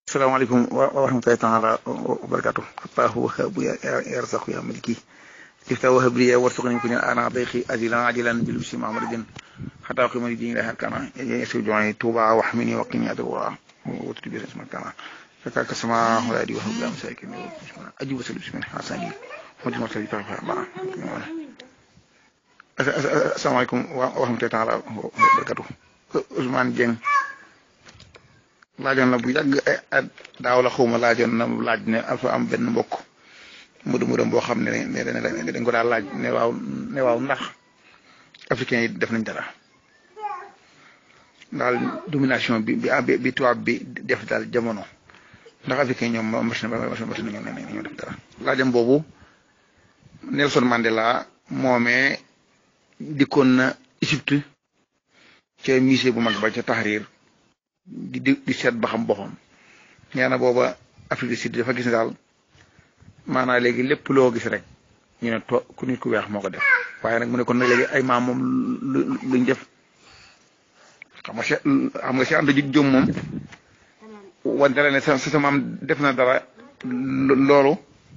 salaamaaleykum wa rahmatulahi taala wa barakatu fataahu wahabu yarsaku ya maliki tifta wahab li warsuqni kunya ana dayqi ajilan ajilan bil bisi mamadin hatta qimani din la hakana yesu joy tuba wa hamini wa qini adwa wa tubi bisma kana faka kasama wala di wahab lam sakin aji wasal bismi hasani mujma sali fa ba asalaamaaleykum wa rahmatulahi taala wa barakatu Ousmane Dieng laajoon na bu yàgg daaw la xawma laajoon na laaj ne dafa am benn mbokk mudu mudam boo xam ne ne dañ ko daal laaj ne waaw ne waaw ndax africain yi def nañ dara daal domination bi bi bi tubaab bi def daal jamono ndax africain ñoom mas na mas na ñoo def dara laajam boobu Nelson Mandela moomee dikkoon na Égypte ca musée bu mag ba ca Tahrir di di di seet ba xam boppam nee na booba Afrique du Sud dafa gis ne daal maanaam léegi lépp loo gis rek ñu ne to ku nit ku weex moo ko def waaye nag mu ne kon nag léegi ay maam moom lu luñ def xam nga xam nga si ànd ji jom moom wante ne sa sa maam def na dara loolu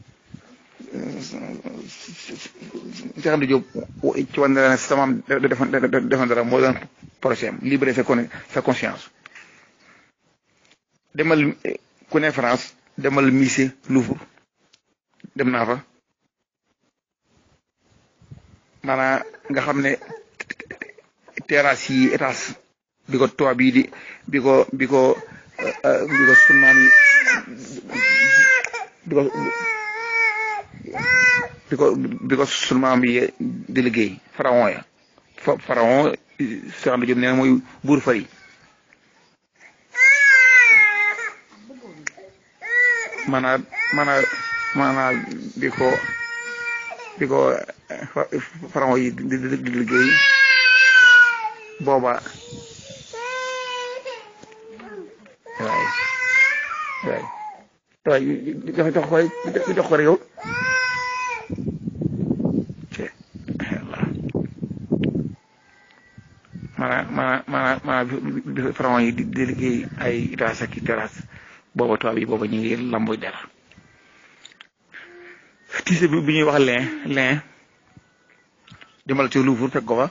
si ànd jóg ci wante ne sa maam def na dara moo doon projet am libérer sa sa conscience demal ku ne France demal musée Louvre dem naa fa maanaam nga xam ne terrasse yi étage bi ko toit bii di bi ko bi ko bi ko sunu maam yi bi ko bi ko bi ko sunu maam yi di liggéey pharaon ya pharaon Cheikh Anta Diop nee na mooy buur fari maanaam maanaam maanaam bi ko bi ko pharaon yi di di liggéey booba waay waay waay jox jox ko jox ko rek yow maanaam maanaam maanaam maanaam bi pharaon yi di liggéey ay étage ak terrasse booba tubaab yi booba ñu ngi lambu der tiise bi bi ñuy wax lin lin demal ci Louvre fekk ko fa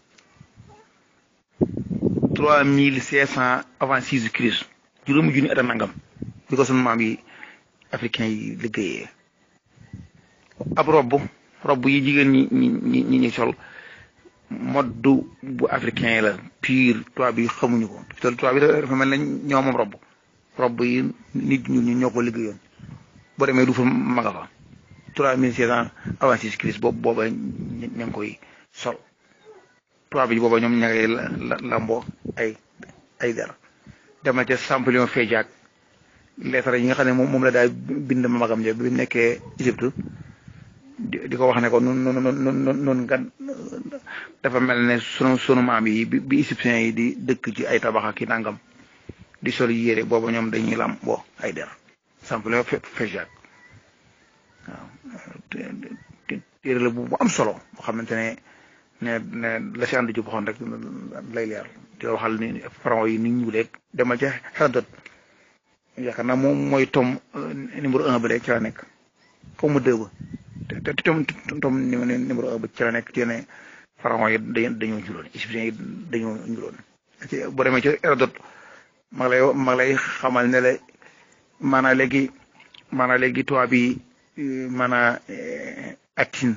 trois mille cinq cent avant Jésus-Christ juróomi junni at a nangam bi ko sunu maam yi africain yi liggéeyee ab robb robb yi jigéen ñi ñi ñi ñi sol moddu bu africain yi la pire tubaab bi xamuñu ko te tubaab bi dafa mel ne ñoo moom robb robb yi nit ñu ñoo ko liggéeyoon boo demee du fa maga fa trois mille cinq cent avant Jésus-Christ boobu booba ña ngi koy sol tubaab bi booba ñoom ña ngay lamboo ay ay der demal ca Champollion Féjac lettre yi nga xam ne moom la daal bind magam ja bi nekkee Égypte di ko wax ne ko nun nun nun nun nga dafa mel ne sunu sunu maam yi bi égyptiens yi di dëkk ci ay tabax ak i nangam di sol yére booba ñoom dañuy lam bo ay der Champollion Féjac waaw téere la bu am solo boo xamante ne ne ne la si ànd ju waxoon rek lay leer di waxal ni pharaon yi ni ñu leeg demal ca Hérodote yaakaar naa moom mooy tom numéro un ba de ci la nekk xaw ma deux ba te te tom tom numéro un ba ci la nekk ci ne pharaon yi dañoo juróon égyptiens yi dañoo juróon boo demee ca Hérodote mag lay mag lay xamal ne la maanaam léegi maanaam léegi tubaab bi maanaam Athènes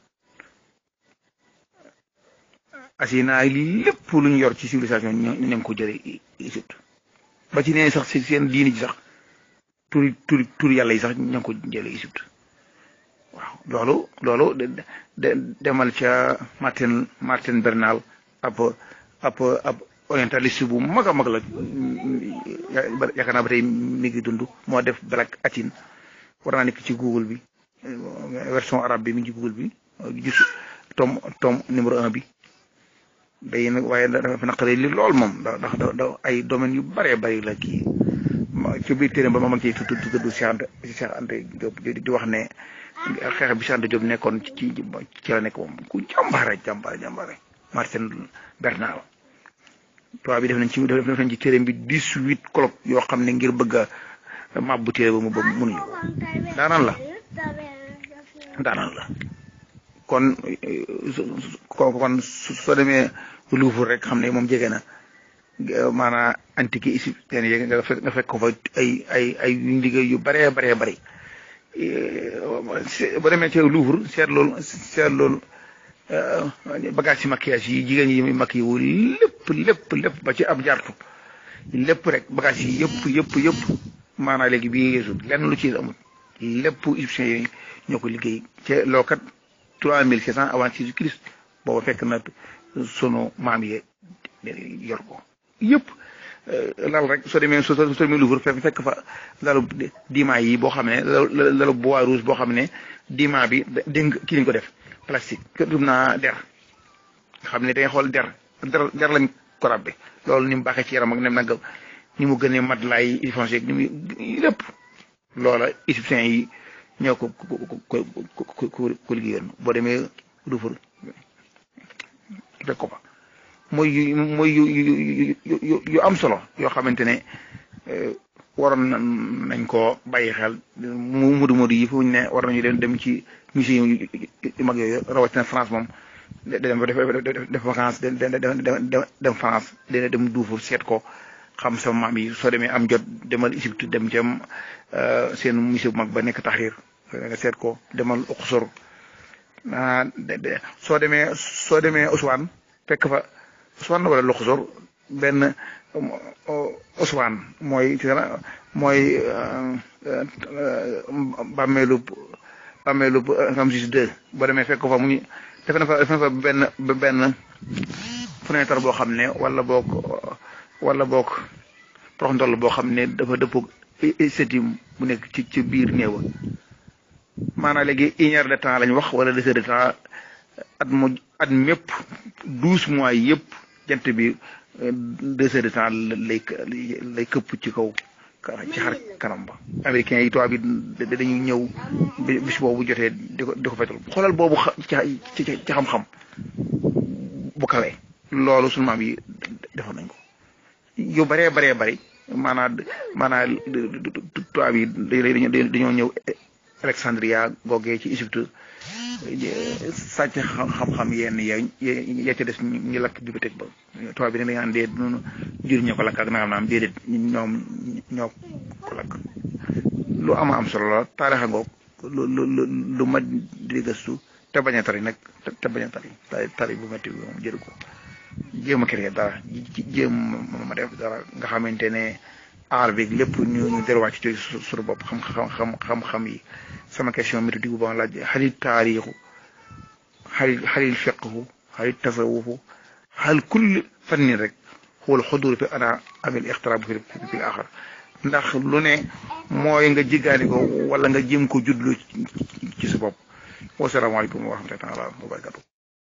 Asina lépp lu ñu yor ci civilisation ñu ngi ko jëlee Égypte ba ci nee sax si seen diini ji sax turi turi turi yàlla yi sax ñu ngi ko jëlee Égypte waaw loolu loolu de demal ca Martin Martin Bernal ab ab ab orientaliste bu mag a mag la yaakaar naa ba tey mi ngi dund moo def Black Athènes war naa nekk ci Google bi version arabe bi mi ngi ci Google bi gis tom tom numéro un bi day nag waaye dafa naqaree li lool moom ndax da ay domaines yu bëree bëri la kii ci biir téere ba ma mag ciy tudd tudd Cheikh Anta Cheikh Anta Diop di wax ne xeex bi Cheikh Anta Diop nekkoon ci ci la nekk moom ku jàmbaare jàmbaare jàmbaare Martin Bernal tubaab bi def nañ ci def nañ ci téere bi dix-huit colloque yoo xam ne ngir bëgg a mabbu téere ba mu ba mënuñu ko daanaan la daanaan la kon kon soo demee Louvre rek xam ne moom jege na maanaam antique égyptienne yi nga fekk nga fekk ko fa ay ay ay liggéey yu baree baree bari ba demee ci Louvre seet loolu seet loolu bagage ci maquillage yi jigéen yi makk yi wu lépp lépp lépp ba ci ab jartu lépp rek bagage yi yëpp yëpp yëpp maanaam léegi bii yeesu lenn lu ci amul lépp égyptiens yi ñoo ko liggéey ca loo kat trois mille sept cent avant Jésus-Christ booba fekk na sunu maam yi yor ko yëpp lal rek soo demee soo soo demee Louvre fekk fekk fa lalu diima yi boo xam ne lalu bois rouge boo xam ne diima bi déng kii lañ ko def plastique kër dum naa der xam ne dangay xool der der der lañ ko rabbe loolu ni mu baaxee ci yaram ak nem nag ni mu gënee mat laay foncé ni mu lépp loola égyptiens yi ñoo ko ko ko ko liggéeyoon boo demee Louvre fekk ko fa mooy yu mooy yu yu yu am solo yoo xamante ne waroon nañ koo bàyyi xel mu mudu mudu yi fu ñu ne war nañu dem dem ci musée yu mag yooyu rawatina France moom dem def def vacance dem France dina dem Louvre seet ko xam sama maam yi soo demee am jot demal Égypte dem ci seen musée bu mag ba nekk Tahrir nga seet ko demal Uqsor ah soo demee soo demee Aswan fekk fa Aswan wala Luxor benn Aswan mooy mooy bàmmeelu bàmmeelu Ramsis II boo demee fekk fa mu ñu def na fa def na fa benn benn fenêtre boo xam ne wala boog wala boog prox ndoll boo xam ne dafa dëppog sétim bu nekk ci ci biir néewa maanaam léegi une heure de temps lañ wax wala deux heures de temps at mu at mépp douze mois yëpp jant bi deux heures de temps lay lay këpp ci kaw ci xar kanam ba américains yi tubaab bi dañuy ñëw bis boobu jotee di ko di ko fetal xoolal boobu ci ci ci xam-xam bu kawee loolu sunu maam yi defoon nañ ko yu baree baree bari maanaam maanaam tubaab yi dañoo ñëw Alexandria googee ci Égypte sàcc xam-xam yenn ya ya ca des ñu lakk bibliothèque ba tubaab bi ne dañu naan dee noonu jur ñoo ko lakk ak nangam naam déedéet ñoom ñoo ko lakk lu ama am solo la taarixa ngoog lu lu lu ma di gëstu te bañ a tari nag te bañ a tari tari bu métti bi moom jëru ko jéem a créer dara jéem ma def dara nga xamante ne aar bi lépp ñu ñu delluwaat ci suñu bopp xam xam xam-xam yi sama question méthodique bu ba laaj xalil taarixu xalil xalil fiqhu xalil tasawufu xal kulli fannin rek xool xudur fi ana amil ixtiraab fi fi axar ndax lu ne mooy nga jiggaani ko wala nga jéem ko judlu ci sa bopp wasalaamaaleykum wa rahmatullahi taala wa barakatu